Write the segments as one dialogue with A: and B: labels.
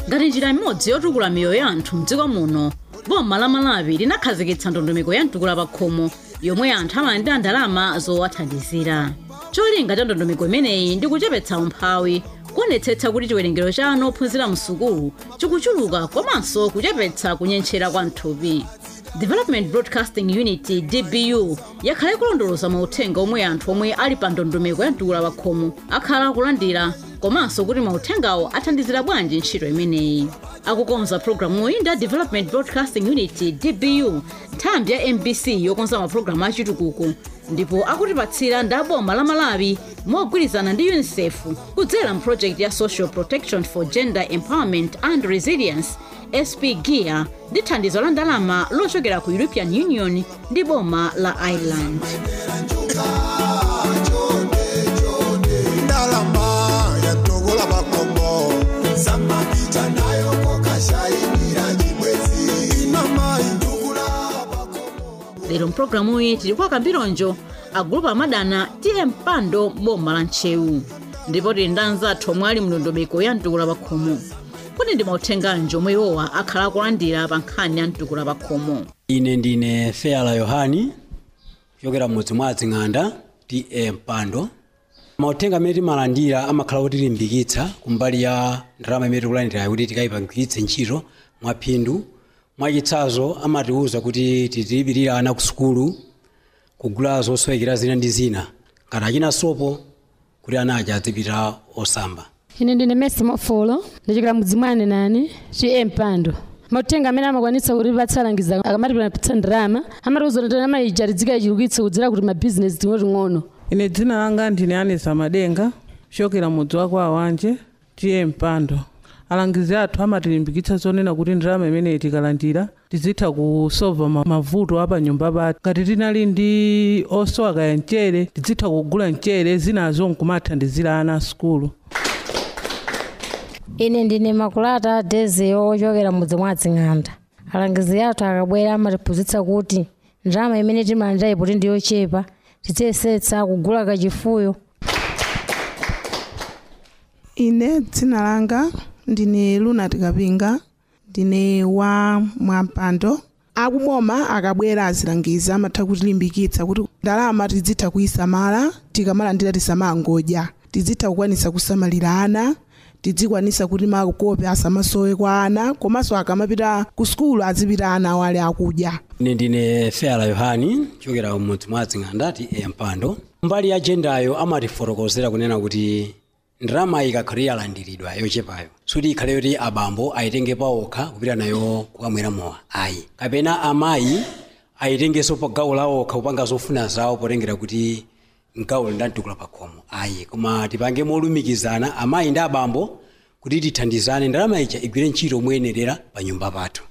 A: ngati njira imodzi yotukula miyoyo ya anthu mdziko muno boma la malawi linakhazikitsa ndondomeko ya mtukula pakhomo yomwe anthu amalandira ndalama zowathandizira cholinga cha ndondomeko imeneyi ndi kuchepetsa umphawi kuonetsetsa kuti chiwerengero cha ana ophunzira msukulu chikuchuluka komanso kuchepetsa kunyentchera kwa mthupi development broadcasting unit dbu yakhala ikulondoloza mauthenga omwe anthu omwe ali pa ndondomeko ya mtukula pakhomo akhala akulandira komanso kuti mauthengawo athandizira bwanji ntchito imeneyi akukonza programuyi ndi a development broadcasting unit dbu nthambi ya mbc yokonza mapulogalamu achitukuko ndipo akutipatsira ndi aboma la malawi mogwirizana ndi unicef kudzera mprojekti ya social protection for gender empowerment and resilience sp gear ndi thandizo la ndalama lochokera ku european union ndi boma la ireland
B: ndalama yatogola makombo samapita nayo kokashayinira chibwezi inamai ndukula
A: lero mpulogalamuyi tili kwa kambironjo agulupu amadana tiye mpando boma la ntchewu ndipo tili ndi anzathu omwe ali mndondomeko ya mtukula pakhomo kuti ndi mauthenganji omwe iwowa akhala akulandira pa nkhani ya mtukula pakhomo
C: ine ndine feala yohani kuchokera mudzi mwa adzing'anda ta mpando mauthenga amene timalandira amakhala kutilimbikitsa kumbali ya ndalama imene tikulandirayo kuti tikayipangitse ntchito mwaphindu mwachitsanzo amatiwuza kuti titilipirira ana ku sukulu kugula zosowekera zina ndi zina ngati achina sopo kuti ana aja adzipita osamba
D: ine ndine mesi mofolo ndichokera mudzi mwane nani chiye mpando mauthenga amene amakwanitsa kuti patsalangiza akamati panapitsa ndalama amatiuza kuti ndalama ija tidzika chilukitse kudzera kuti mabizinesi ting'oting'ono
E: ine dzina langa ndine anesa madenga kuchokera mudzi wa kwa wanje tiye mpando alangizi athu amatilimbikitsa zonena kuti ndalama imeneyi tikalandira tizitha kusova ma- mavuto apanyumba pathu ngati tinali ndi osowa kaya mchere tizitha kugula mchere zinazo nkumathandizira ana a sukulu
F: ine ndine makulata dezeyo ochokera mudzi mwa dzing'anda alangizi athu akabwera amatiphunzitsa kuti ndalama imene timalandira ipo ndi yochepa tidziyesetsa kugula kachifuyo
G: ine dzina langa ndine lunati kapinga ndine wa mwampando akuboma akabwera azilangiza amatha kutilimbikitsa kuti ndalama tizitha kuyisamala tikamalandira tisamangodya tizitha kukwanisa kusamalira ana tizikwanisa kuti makope asamasowe kwa ana komanso akamapita ku sukulu azipita ana awo ali akudya
C: ine ndine feala yohani kuchokera mudzi mwa adzing'anda ta mpando mbali ya jendayo amatifotokozera kunena kuti ndalama ikakhala yalandiridwa yochepayo suti ikhale yoti abambo ayitenge paokha kupita nayo kukamwera mowa ayi kapena amayi ayitengenso pa gawo lawokha kupanga zofuna zawo potengera kuti mgawo ndamtukula pakhomo ayi koma tipange molumikizana amayi ndi abambo kuti tithandizane ndalama ija igwire ntchito moyenerera pa nyumba pathu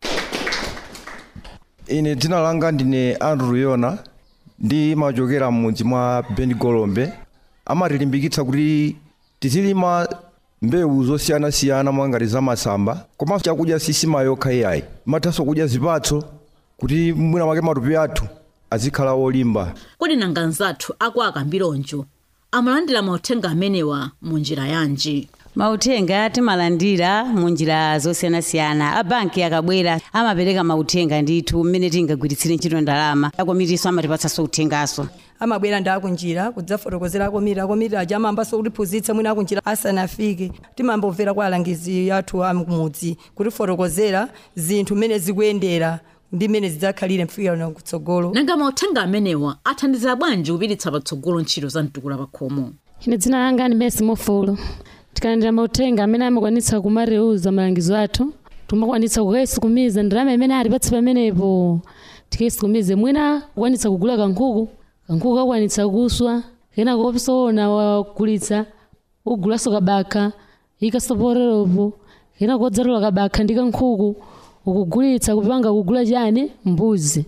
H: ine dzina langa ndine andrew yona ndimachokera m'mudzi mwa benigolombe amatilimbikitsa kuti tizilima mbewu zosiyanasiyana mwangati za masamba komanso chakudya sisima yokha iyayi mathanso kudya zipatso kuti mwina mwake matupi athu azikhala olimba
A: kodi nanga anzathu aku akambironjo amalandira mauthenga amenewa mu njira yanji
I: mauthenga timalandira mu njira zosiyanasiyana abanki akabwera amapereka mauthenga ndithu mmene tingagwiritsire ntchito ndalama akomitiso amatipatsanso uthengaso
J: amabwera ndi akunjira kudzafotokozera akomiti akomiti aja amayambanso kutiphunzitsa mwina akunjira asanafike timambomvera kwa alangizi athu amudzi kutifotokozera zinthu mmene zikuyendera ndi mmene zidzakhalire mfikira kutsogolo
A: nanga mauthenga amenewa athandizira bwanji kupititsa patsogolo ntchito za mtukula pakhomo
D: ine dzina langa ndi mesi mofolo tikalandira mauthenga amene amakwanitsa kumareuza malangizo athu timakwanitsa kukaisukumiza ndalama imene atipatse pamenepo tikaisukumize mwina kukwanitsa kugula kankhuku kankhuku kakwanitsa kuswa kena kopisoona wagulitsa ugulaso kabakha ikasoporeropo kena kodzatola kabakha ndi kankhuku ukugulitsa kupanga kugula chani mbuzi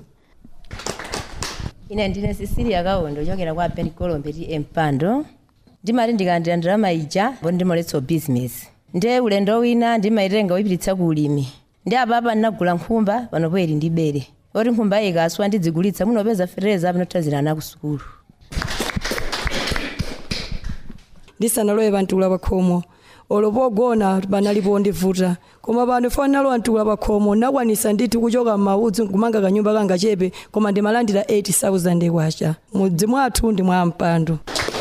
K: ine ndine sisilia kawondo ochokera kwa benigolombe ti mpando ndimati ndikalandira ndalama ija bo ndimaletsa business nde ulendo wina ndimayitenga uyipititsa ku ulimi ndi apapa ndinagula nkhumba panopo ili ndi bere oti nkhumba iyi ikaswa ndidzigulitsa munopeza fereza pinotazira ana ku sukulu
J: ndisanalowe pantula pakhomo olo pogona panali pondivuta koma pano fanalo antukula pakhomo nakwanisa ndithu kuchoka m'maudzi kumanga kanyumba kanga chepe koma ndimalandira 8000 kwacha mudzi mwathu ndi mwa mpando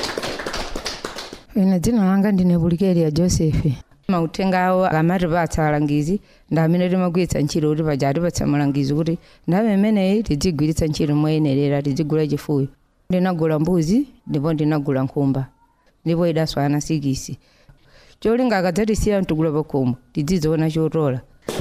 L: ine dzina langa ndine bulikeria joseph mauthenga awo amatipatsa alangizi ndi amene timagwiritsa ntchito kuti paja atipatsa malangizo kuti ndame imeneyi tidzigwiritsa ntchito moyenerera tidzigula chifuyo ndinagula mbuzi ndipo ndinagula nkhumba ndipo idaswana sikisi cholinga akadzatisiya mtukula pakhomo tidzidziona chotola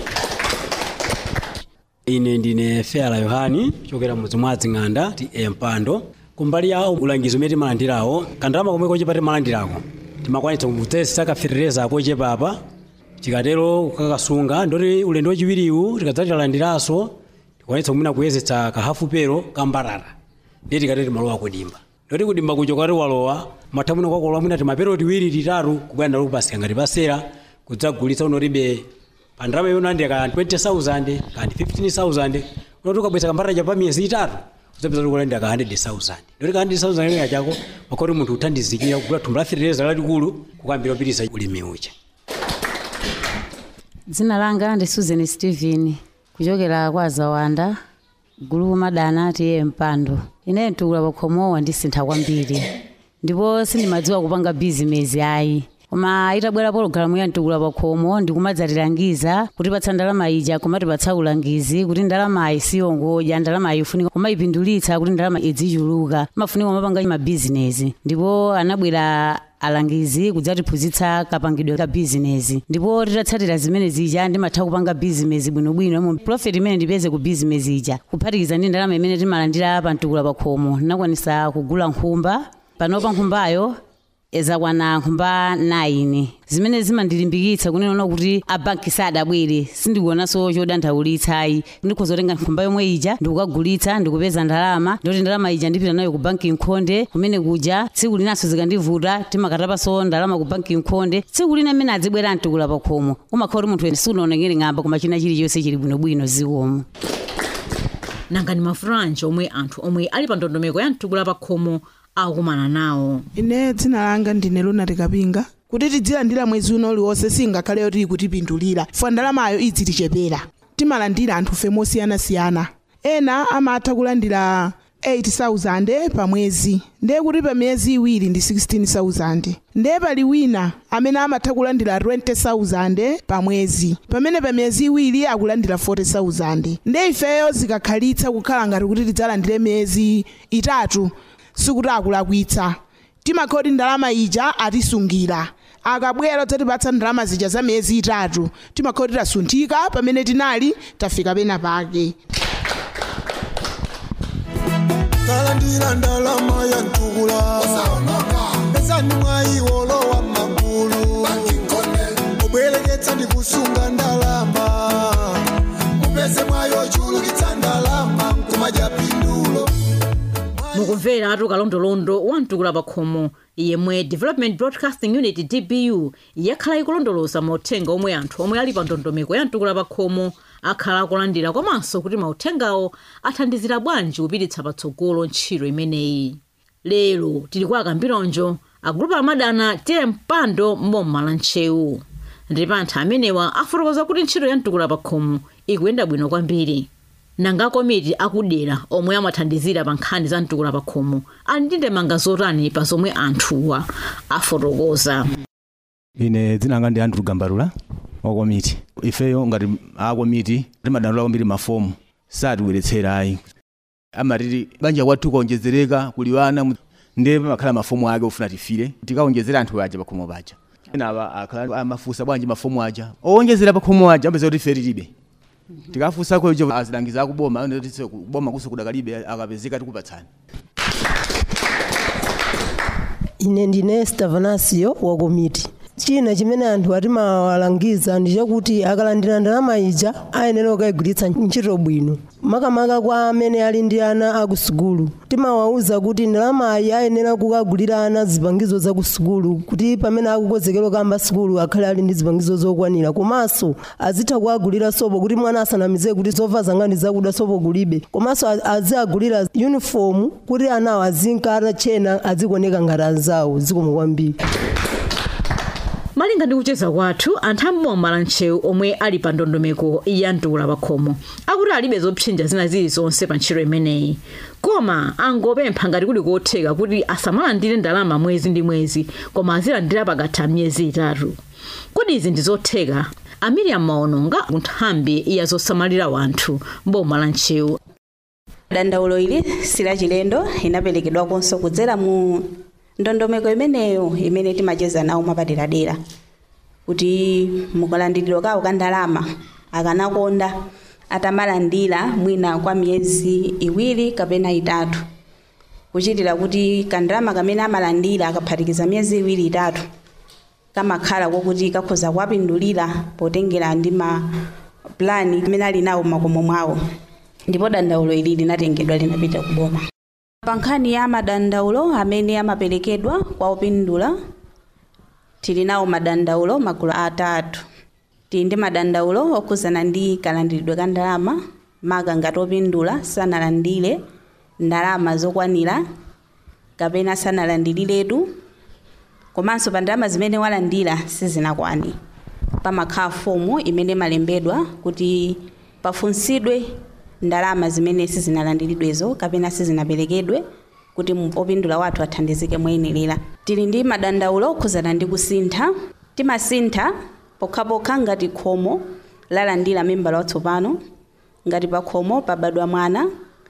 C: ine ndine fela yohani chokera mudzi mwa dzing'anda ti empando kumbali yawo ulangizo umene timalandirawo kandalama komwe kochepa timalandirako timakwanitsa kudzesa kafererezako chepapa tikatero kakasunga ndoti ulendo wachiwiriwu tikadzatilandiranso tikwanitsa kumwina kuyezetsa kahafu pero kambarara ndiye tikatero timalowa kudimba ndoti kudimba kucho kati walowa matha mwina kwakolowa mwina timapero tiwiri titatu kubwera ndalo kupasika ngati pasera kudzagulitsa unoribe pa ndalama yonandira ka 20000 kandi 15000 unoti ukabweza kambarara cha pa miyezi itatu uzapeza kuti kulandira ka 100000 ndoti ka 100000 ina chako makoti munthu uthandizikira kugula thumba la fertilizer lalikulu kukambira upitisa ulimi uja
I: dzina langa ndi susan stephen kuchokera kwa zawanda gulu madana tiye mpando ine mtukula pakhomowa ndisintha kwambiri ndipo sindimadziwa kupanga bizinesi ayi koma itabwera pologalamu ya mtukula pakhomo ndikumadzatilangiza kutipatsa ndalama ija kumatipatsa ulangizi kuti ndalamayi siyongodya ndalamayi ifunika kumayipindulitsa kuti ndalama idzichuluka mafunika kumapanga mabizinesi ndipo anabwera alangizi kudzatiphunzitsa kapangidwe ka bizinesi ndipo titatsatira zimene zija ndimatha kupanga bizinesi bwinobwino mo profit imene ndipeze ku bizinesi ija kuphatikiza ndi ndalama imene timalandira pa mtukula pakhomo ndinakwanisa kugula nkhumba panopa nkhumbayo ezakwana nkhumba 9 zimene zimandilimbikitsa kunena kuti abanki sadabwere sindikuonanso chodandaulitsayi ndikhoza kutenga nkhumba yomwe ija ndikukagulitsa ndikupeza ndalama ndoti ndalama ija ndipita nayo ku banki nkhonde kumene kuja tsiku linanso zikandivuta timakatapanso ndalama ku banki nkhonde tsiku lina amene adzibwera mtukula pakhomo umakhala kuti munthu sunaonekere ng'amba koma china chilichonse chili bwinobwino zikomo
A: nanga ni mafuranji omwe anthu omwe ali pa ndondomeko ya mtukula pakhomo akukumana nawo
G: ine dzina langa ndine lunati kapinga kuti tidzilandira mwezi uno uliwonse singakhaleyo tili kutipindulira fwa ndalamayo idzitichepera timalandira anthu fe mosiyanasiyana ena amatha kulandira 8000 pa mwezi ndiye kuti pa miyezi iwiri ndi 16000 ndiye pali wina amene amatha kulandira 20000 pa mwezi pamene pa miyezi iwiri akulandira 40000 ndiye ifeyo zikakhalitsa kukhala ngati kuti tidzalandire miyezi itatu sikuti akulakwitsa timakhoti ndalama ija atisungira akabwera dzatipatsa ndalama zija za miyezi itatu timakhoti tasunthika pamene tinali tafika pena pake
B: kalandira ndalama ya mtukula pezani mwayiwolo wa magulu obwereketsa ndi kusunga ndalama mupeze mwayo chulukitsa ndalama nkumadya pindulo
A: mukumvera atu kalondolondo wa mtukula pakhomo yemwe development broadcasting unit dbu yakhala ikulondoloza mauthenga omwe anthu omwe ali pa ndondomeko ya mtukula pakhomo akhala akulandira komanso kuti mauthengawo athandizira bwanji kupititsa patsogolo ntchito imeneyi lero tili kwa akambironjo agulupu amadana tiye mpando mboma la ntchewu ndipo anthu amenewa afotokoza kuti ntchito ya mtukula pakhomo ikuyenda bwino kwambiri nanga komiti akudera omwe amathandizira pa nkhani za mtukula pakhomo ali ndi ndemanga zotani pa zomwe anthuwa afotokoza
M: ine dzina langa ndi andrew gambalula wakomiti ifeyo ngati akomiti timadandaula kwambiri mafomu satibweretsera ayi amatiti banja kwathu kuonjezereka kuliwana ndiye pamakhala mafomu ake ofuna tifire tikaonjezera anthu aja pakhomo paja enawa akhala amafusa bwanji mafomu aja owonjezera pakhomo aja amapeza kuti ife tilibe tikafusa kwejo azilangiza akuboma ndoti kuboma kusukudakalibe akapezeka tikupatsani
N: ine ndine stavanasio wa komiti china chimene anthu atimawalangiza ndi chakuti akalandira ndalama ija ayenera kukayigwiritsa ntchito bwino makamaka kwa amene ali ndi ana akusukulu timawawuza kuti ndalamayi ayenera kukagulira ana zipangizo za kusukulu kuti pamene akukonzekera kuyamba sukulu akhale ali ndi zipangizo zokwanira komanso azitha kuagulira sopo kuti mwana asanamize kuti zovala zanga ndi zakuda sopo kulibe komanso aziagulira uniform kuti anawo azinka atachena azikuoneka ngati anzawo zikomo kwambiri
A: malinga ndi kucheza kwathu anthu amboma la ntcheu omwe ali pa ndondomeko ya mtukula pakhomo akuti alibe zopsinja zina zilizonse pa ntchito imeneyi koma angopempha ngati kuli kotheka kuti asamalandire ndalama mwezi ndi mwezi koma azilandira pakatha miyezi itatu kodi izi ndi zotheka amiriam maononga ku nthambi ya zosamalira wanthu mboma la ntcheu
O: dandaulo ili silachilendo inaperekedwakonso kudzera mu ndondomeko imeneyo imene timacheza nawo mwapaderadera kuti mukalandiridwa kawo ka ndalama akanakonda atamalandira mwina kwa miyezi iwiri kapena itatu kuchitira kuti kandalama kamene amalandira akaphatikiza miyezi iwiri itatu kamakhala kokuti kakhoza kuwapindulira potengera ndi ma plani amene ali nawo m'makomo mwawo ndipo dandaulo ili linatengedwa linapita kuboma pa nkhani ya madandaulo amene amaperekedwa kwa opindula tili nawo madandaulo magulu atatu tili ndi madandaulo okhuzana ndi kalandiridwe ka ndalama maka ngati opindula sanalandire ndalama zokwanira kapena sanalandiriretu komanso pa ndalama zimene walandira sizinakwani pamakhala fomu imene imalembedwa kuti pafunsidwe ndalama zimene sizinalandiridwezo kapena sizinaperekedwe kuti mu- opindula wathu athandizike moyenerera tili ndi madandaulo okhuzana ndi kusintha timasintha pokhapokha ngati khomo lalandira membala watsopano ngati pa khomo pabadwa mwana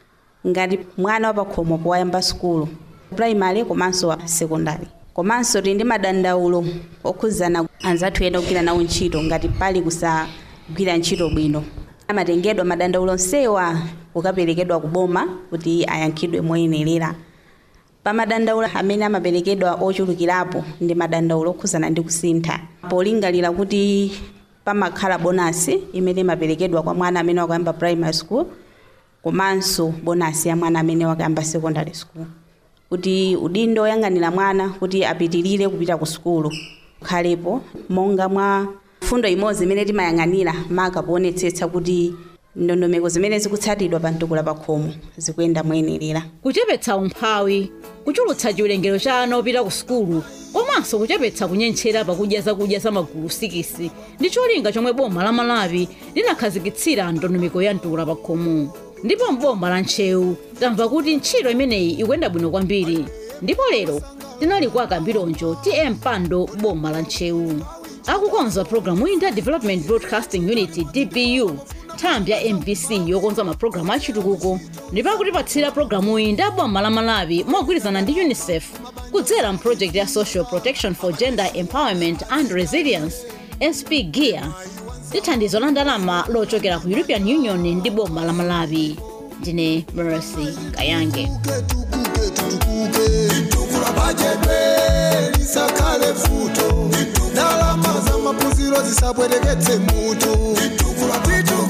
O: ngati mwana wa pakhomo powayamba sukulu primary komanso wa sekondari komanso tili ndi madandaulo okhuzana anzathu ena kugwira nawo ntchito ngati pali kusagwira ntchito bwino amatengedwa madandaulo onsewa kukaperekedwa kuboma kuti ayankhidwe moyenerera pa madandaulo amene amaperekedwa ochulukirapo ndi madandaulo okhuzana ndi kusintha polingalira kuti pamakhala bonasi imene imaperekedwa kwa mwana amene wakuyamba primary school komanso bonasi ya mwana amene wakuyamba secondary school kuti udindo oyang'anira mwana kuti apitirire kupita ku sukulu ukhalepo monga mwa fundo imodzi imene timayang'anira maka poonetsetsa kuti ndondomeko zimene zikutsatidwa pa mtukula pakhomo zikuyenda moyenerera
A: kuchepetsa umphawi kuchulutsa chiwerengero cha ana opita ku sukulu komanso kuchepetsa kunyentchera pakudya zakudya za magulu sikisi ndi cholinga chomwe boma la malawi linakhazikitsira ndondomeko ya mtukula pakhomo ndipo mboma la ntcheu tamva kuti ntchito imeneyi ikuyenda bwino kwambiri ndipo lero tinali kwa kambilonjo tm pando boma la ntcheu akukonza programu iyi ndi development broadcasting unit dbu nthambi ya mbc yokonza mapulogalamu achitukuko ndipo akutipatsira programu iyi ndi aboma la malawi mogwirizana ndi unicef kudzera mprojekti ya social protection for gender empowerment and resilience sp gear ndi thandizo la ndalama lochokera ku european union ndi boma la malawi ndine mercy kayange
B: bajete lisakhale futo ndalama za maphunziro zisabwereketse mutu